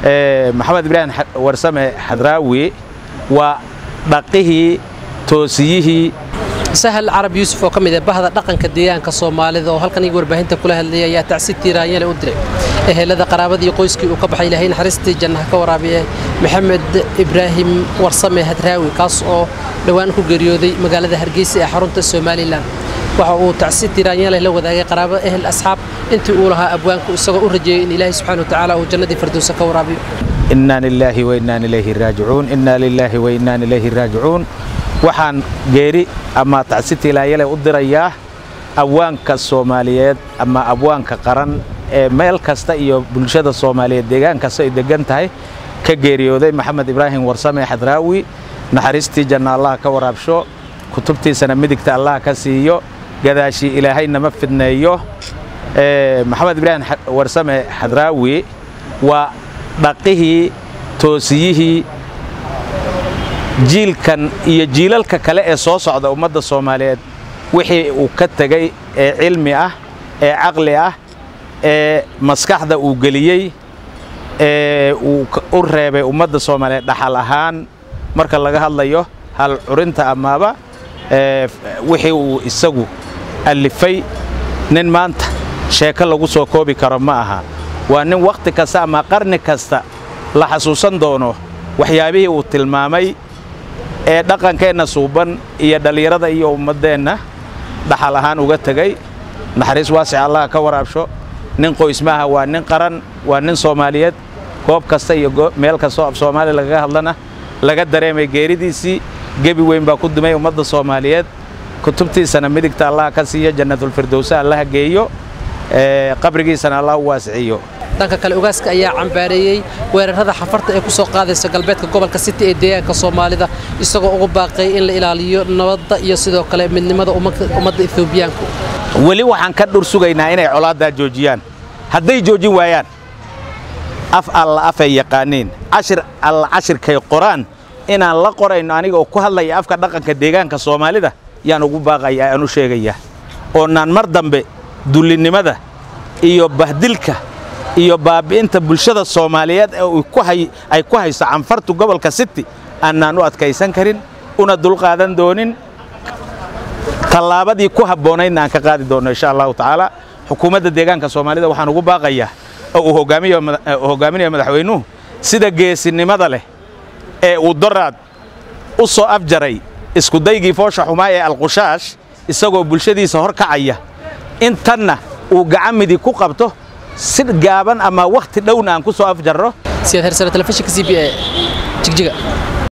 maxamed ibraahim warsame xadraawi waa dhaqihii toosiyihii sahal carab yuusuf oo ka mid ah bahda dhaqanka deegaanka soomaalida oo halkan iga warbaahinta kula hadlayay ayaa tacsi tiiraanyale u diray ehelada qaraabadii qoyskii uu ka baxay ilaahay naxariistii jannaha ka waraabiye maxamed ibraahim warsame hadraawi kaas oo dhowaan ku geeriyooday magaalada hargeysa ee xarunta somalilan waxa uu tacsi tiiraanyale la wadaagay qaraabo ehel asxaab intii uu lahaa abwaanku isagoo u rajeeyey in ilaahay subxaana wa tacaala uu jannadii firdowsa ka waraabiyo inaa lilaahi wainaan ilayhi raajicuun inaa lilaahi wainaan ilayhi raajicuun waxaan geeri ama tacsi tiilaayale u dirayaa abwaanka soomaaliyeed ama abwaanka qaran ee meel kasta iyo bulshada soomaaliyeed deegaan kasta ay degan tahay ka geeriyooday maxamed ibraahim warsame xadraawi naxariistii janna allah ka waraabsho kutubtiisana midigta allah ka siiyo gadaashii ilaahayna ma fidneeyo maxamed ibraahim warsame xadraawi waa dhaqihii toosiyihii jiilkan iyo jiilalka kale ee soo socda ummadda soomaaliyeed wixii uu ka tegey ee cilmi ah ee caqli ah ee maskaxda uu geliyey ee uu u reebay ummadda soomaaliyeed dhaxal ahaan marka laga hadlayo hal curinta amaaba wixii uu isagu allifay nin maanta sheeko lagu soo koobi karo ma aha waa nin wakhti kasta ama qarni kasta la xasuusan doono waxyaabihii uu tilmaamay ee dhaqankeenna suuban iyo dhallinyarada iyo ummaddeenna dhaxal ahaan uga tegey naxariis waasic allah ka waraabsho nin qoys maaha waa nin qaran waa nin soomaaliyeed goob kasta iyo meel kastoo af soomaaliya lagaga hadlana laga dareemay geeridiisii gebi weyn baa ku dumay ummadda soomaaliyeed kutubtiisana midigta allah ka siiyo jannatulfirdowsa allaha geeyo qabrigiisana allah u waasiciyo dhanka kale ogaaska ayaa cambaareeyey weerarada xafarta ee ku soo qaadaysa galbeedka gobolka city ee deegaanka soomaalida isagoo ugu baaqay in la ilaaliyo nabadda iyo sidoo kale midnimada ummadda etoobiyaanku weli waxaan ka dhur sugaynaa inay colaaddaa joojiyaan hadday joojin waayaan af alla afay yaqaaniin cashir alla cashirkay qoraan inaan la qorayno aniga oo ku hadlaya afka dhaqanka deegaanka soomaalida yaan ugu baaqaya aan u sheegayaa oonaan mar dambe dullinnimada iyo bahdilka iyo baabi'inta bulshada soomaaliyeed ee ay ku hayso canfartu gobolka city aanaan u adkaysan karin una dulqaadan doonin tallaabadii ku habboonaydna aan ka qaadi doonno insha allahu tacaala xukuumadda deegaanka soomaalida waxaan ugu baaqayaa oo uu hoggaaminayo madaxweynuhu sida geesinimada leh ee uu doraad u soo afjaray iskudaygii foosha xumaa ee alqushaash isagoo bulshadiisa hor kacaya intanna uu gacamidii ku qabto si gaaban ama wakhti dhowna aan ku soo afjarro siyaad hersane telefishinka c b a jigjiga